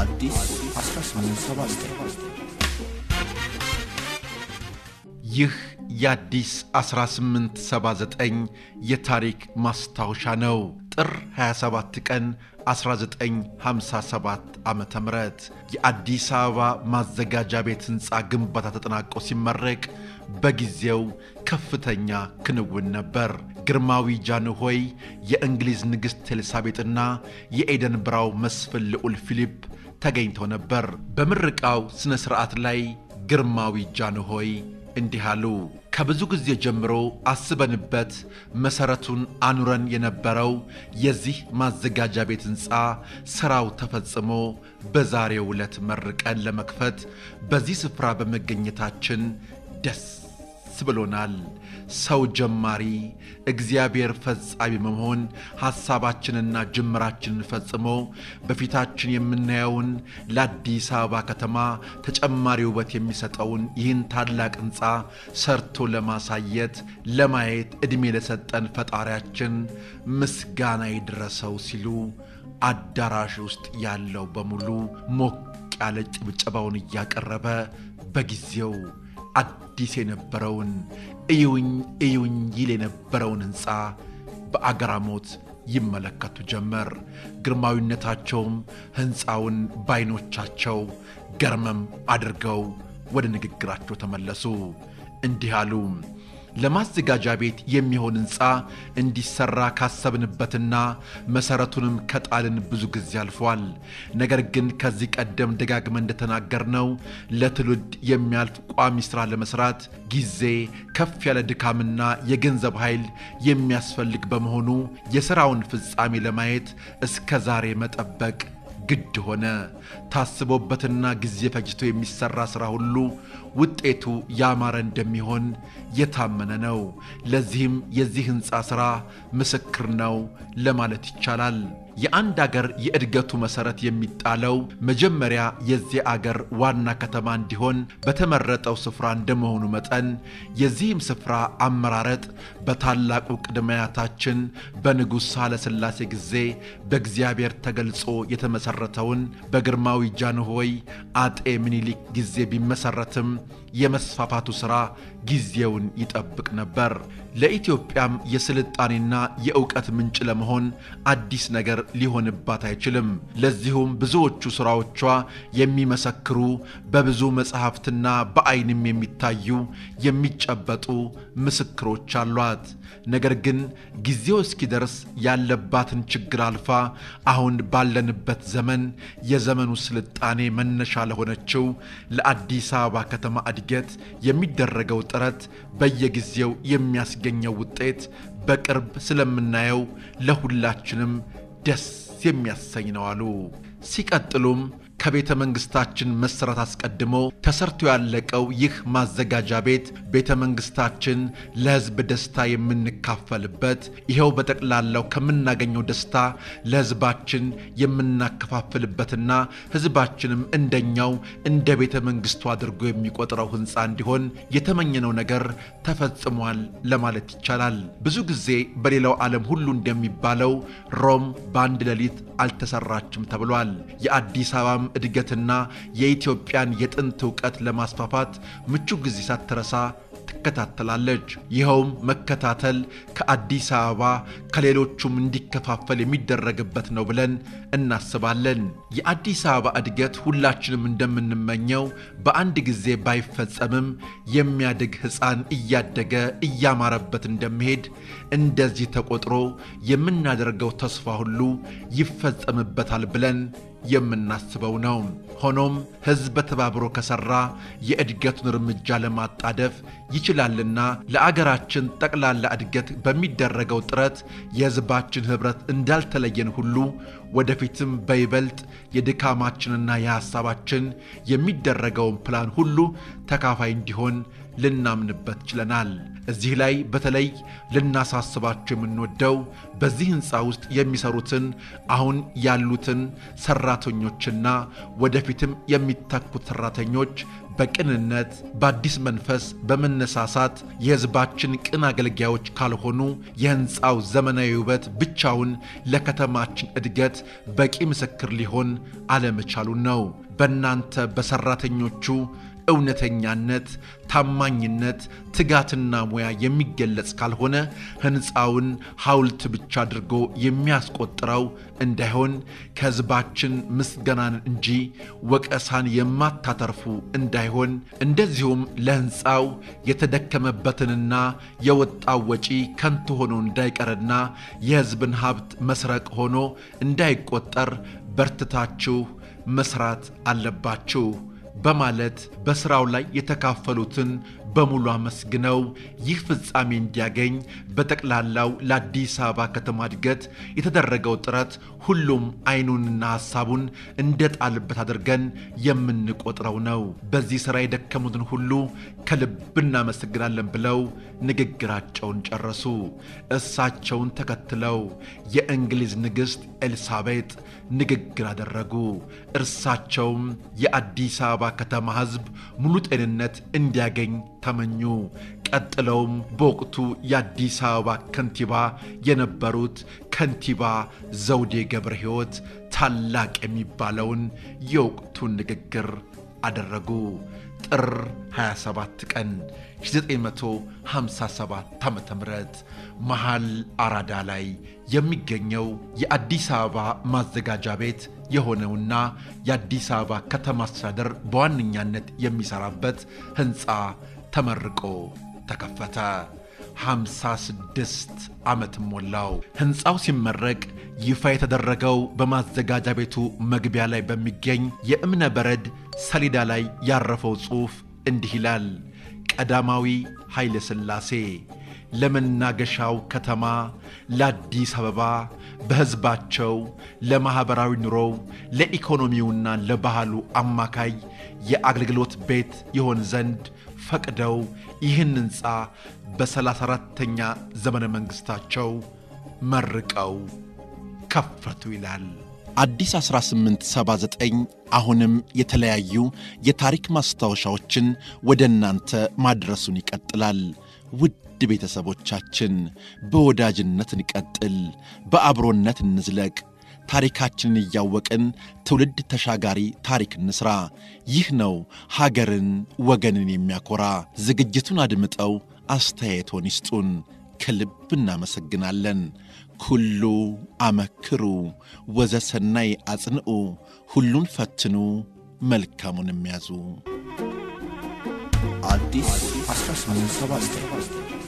አዲስ 1879 ይህ የአዲስ 1879 የታሪክ ማስታወሻ ነው። ጥር 27 ቀን 1957 ዓ ም የአዲስ አበባ ማዘጋጃ ቤት ሕንፃ ግንባታ ተጠናቆ ሲመረቅ በጊዜው ከፍተኛ ክንውን ነበር። ግርማዊ ጃንሆይ፣ የእንግሊዝ ንግሥት ኤልሳቤጥና የኤደን ብራው መስፍን ልዑል ፊሊፕ ተገኝተው ነበር። በምርቃው ሥነ ሥርዓት ላይ ግርማዊ ጃንሆይ እንዲህ አሉ። ከብዙ ጊዜ ጀምሮ አስበንበት መሠረቱን አኑረን የነበረው የዚህ ማዘጋጃ ቤት ሕንፃ ሥራው ተፈጽሞ በዛሬው ዕለት መርቀን ለመክፈት በዚህ ስፍራ በመገኘታችን ደስ ብሎናል። ሰው ጀማሪ፣ እግዚአብሔር ፈጻሚ በመሆን ሐሳባችንና ጅምራችንን ፈጽሞ በፊታችን የምናየውን ለአዲስ አበባ ከተማ ተጨማሪ ውበት የሚሰጠውን ይህን ታላቅ ሕንፃ ሰርቶ ለማሳየት ለማየት ዕድሜ ለሰጠን ፈጣሪያችን ምስጋና ይድረሰው ሲሉ አዳራሽ ውስጥ ያለው በሙሉ ሞቅ ያለ ጭብጨባውን እያቀረበ በጊዜው አዲስ የነበረውን እዩኝ እዩኝ ይል የነበረውን ሕንፃ በአግራሞት ይመለከቱ ጀመር። ግርማዊነታቸውም ሕንፃውን ባይኖቻቸው ገርመም አድርገው ወደ ንግግራቸው ተመለሱ። እንዲህ አሉ። ለማዘጋጃ ቤት የሚሆን ሕንፃ እንዲሰራ ካሰብንበትና መሠረቱንም ከጣልን ብዙ ጊዜ አልፏል። ነገር ግን ከዚህ ቀደም ደጋግመን እንደተናገርነው ለትውልድ የሚያልፍ ቋሚ ሥራ ለመሥራት ጊዜ፣ ከፍ ያለ ድካምና የገንዘብ ኃይል የሚያስፈልግ በመሆኑ የሥራውን ፍጻሜ ለማየት እስከ ዛሬ መጠበቅ ግድ ሆነ። ታስቦበትና ጊዜ ፈጅቶ የሚሰራ ሥራ ሁሉ ውጤቱ ያማረ እንደሚሆን የታመነ ነው። ለዚህም የዚህ ሕንፃ ሥራ ምስክር ነው ለማለት ይቻላል። የአንድ አገር የእድገቱ መሠረት የሚጣለው መጀመሪያ የዚህ አገር ዋና ከተማ እንዲሆን በተመረጠው ስፍራ እንደመሆኑ መጠን የዚህም ስፍራ አመራረጥ በታላቁ ቅድመ አያታችን በንጉሥ ኃይለሥላሴ ጊዜ በእግዚአብሔር ተገልጾ የተመሠረተውን በግርማዊ ጃንሆይ አጤ ምኒልክ ጊዜ ቢመሠረትም የመስፋፋቱ ሥራ ጊዜውን ይጠብቅ ነበር። ለኢትዮጵያም የስልጣኔና የእውቀት ምንጭ ለመሆን አዲስ ነገር ሊሆንባት አይችልም። ለዚሁም ብዙዎቹ ሥራዎቿ የሚመሰክሩ በብዙ መጽሐፍትና በዐይንም የሚታዩ የሚጨበጡ ምስክሮች አሏት። ነገር ግን ጊዜው እስኪደርስ ያለባትን ችግር አልፋ አሁን ባለንበት ዘመን የዘመኑ ስልጣኔ መነሻ ለሆነችው ለአዲስ አበባ ከተማ እድገት የሚደረገው ጥረት በየጊዜው የሚያስገኘው ውጤት በቅርብ ስለምናየው ለሁላችንም ደስ የሚያሰኝ ነው አሉ። ሲቀጥሉም ከቤተ መንግሥታችን መሠረት አስቀድሞ ተሰርቶ ያለቀው ይህ ማዘጋጃ ቤት ቤተ መንግሥታችን ለሕዝብ ደስታ የምንካፈልበት ይኸው በጠቅላላው ከምናገኘው ደስታ ለሕዝባችን የምናከፋፍልበትና ሕዝባችንም እንደኛው እንደ ቤተ መንግሥቱ አድርጎ የሚቆጥረው ሕንፃ እንዲሆን የተመኘነው ነገር ተፈጽሟል ለማለት ይቻላል። ብዙ ጊዜ በሌላው ዓለም ሁሉ እንደሚባለው ሮም በአንድ ሌሊት አልተሰራችም ተብሏል። የአዲስ አበባም እድገትና የኢትዮጵያን የጥንት ዕውቀት ለማስፋፋት ምቹ ጊዜ ሳትረሳ ትከታተላለች። ይኸውም መከታተል ከአዲስ አበባ ከሌሎቹም እንዲከፋፈል የሚደረግበት ነው ብለን እናስባለን። የአዲስ አበባ እድገት ሁላችንም እንደምንመኘው በአንድ ጊዜ ባይፈጸምም የሚያድግ ሕፃን እያደገ እያማረበት እንደሚሄድ እንደዚህ ተቆጥሮ የምናደርገው ተስፋ ሁሉ ይፈጸምበታል ብለን የምናስበው ነው። ሆኖም ሕዝብ ተባብሮ ከሠራ የእድገቱን እርምጃ ለማጣደፍ ይችላልና ለአገራችን ጠቅላላ እድገት በሚደረገው ጥረት የሕዝባችን ኅብረት እንዳልተለየን ሁሉ ወደፊትም በይበልጥ የድካማችንና የሐሳባችን የሚደረገውን ፕላን ሁሉ ተካፋይ እንዲሆን ልናምንበት ችለናል። እዚህ ላይ በተለይ ልናሳስባቸው የምንወደው በዚህ ሕንፃ ውስጥ የሚሰሩትን አሁን ያሉትን ሰራተኞችና ወደፊትም የሚተኩት ሰራተኞች በቅንነት በአዲስ መንፈስ በመነሳሳት የሕዝባችን ቅን አገልጋዮች ካልሆኑ የሕንፃው ዘመናዊ ውበት ብቻውን ለከተማችን እድገት በቂ ምስክር ሊሆን አለመቻሉን ነው። በእናንተ በሰራተኞቹ እውነተኛነት፣ ታማኝነት፣ ትጋትና ሙያ የሚገለጽ ካልሆነ ሕንፃውን ሐውልት ብቻ አድርጎ የሚያስቆጥረው እንዳይሆን ከሕዝባችን ምስጋናን እንጂ ወቀሳን የማታተርፉ እንዳይሆን እንደዚሁም ለሕንፃው የተደከመበትንና የወጣው ወጪ ከንቱ ሆኖ እንዳይቀርና የሕዝብን ሀብት መስረቅ ሆኖ እንዳይቆጠር በርትታችሁ መስራት አለባችሁ በማለት በሥራው ላይ የተካፈሉትን በሙሉ አመስግነው ይህ ፍጻሜ እንዲያገኝ በጠቅላላው ለአዲስ አበባ ከተማ እድገት የተደረገው ጥረት ሁሉም አይኑንና ሐሳቡን እንደጣልበት አድርገን የምንቆጥረው ነው። በዚህ ሥራ የደከሙትን ሁሉ ከልብ እናመሰግናለን ብለው ንግግራቸውን ጨረሱ። እሳቸውን ተከትለው የእንግሊዝ ንግሥት ኤልሳቤጥ ንግግር አደረጉ። እርሳቸውም የአዲስ አበባ ከተማ ሕዝብ ሙሉ ጤንነት እንዲያገኝ ተመኙ። ቀጥለውም በወቅቱ የአዲስ አበባ ከንቲባ የነበሩት ከንቲባ ዘውዴ ገብረ ሕይወት ታላቅ የሚባለውን የወቅቱን ንግግር አደረጉ። ጥር 27 ቀን 1957 ዓ ም መሃል አራዳ ላይ የሚገኘው የአዲስ አበባ ማዘጋጃ ቤት የሆነውና የአዲስ አበባ ከተማ አስተዳደር በዋነኛነት የሚሰራበት ሕንፃ ተመርቆ ተከፈተ። 56 ዓመት ሞላው። ሕንፃው ሲመረቅ ይፋ የተደረገው በማዘጋጃ ቤቱ መግቢያ ላይ በሚገኝ የእብነ በረድ ሰሌዳ ላይ ያረፈው ጽሑፍ እንዲህ ይላል። ቀዳማዊ ኃይለ ሥላሴ ለመናገሻው ከተማ ለአዲስ አበባ በሕዝባቸው ለማኅበራዊ ኑሮው ለኢኮኖሚውና ለባህሉ አማካይ የአገልግሎት ቤት ይሆን ዘንድ ፈቅደው ይህን ሕንፃ በሰላሳ አራተኛ ዘመነ መንግሥታቸው መርቀው ከፈቱ ይላል። አዲስ 1879 አሁንም የተለያዩ የታሪክ ማስታወሻዎችን ወደ እናንተ ማድረሱን ይቀጥላል። ውድ ቤተሰቦቻችን በወዳጅነት እንቀጥል፣ በአብሮነት እንዝለቅ። ታሪካችንን እያወቅን ትውልድ ተሻጋሪ ታሪክ እንስራ። ይህ ነው ሀገርን ወገንን የሚያኮራ። ዝግጅቱን አድምጠው አስተያየቶን ይስጡን። ከልብ እናመሰግናለን። ኩሉ አመክሩ ወዘሰናይ አጽንዑ፣ ሁሉን ፈትኑ መልካሙን የሚያዙ አዲስ 1879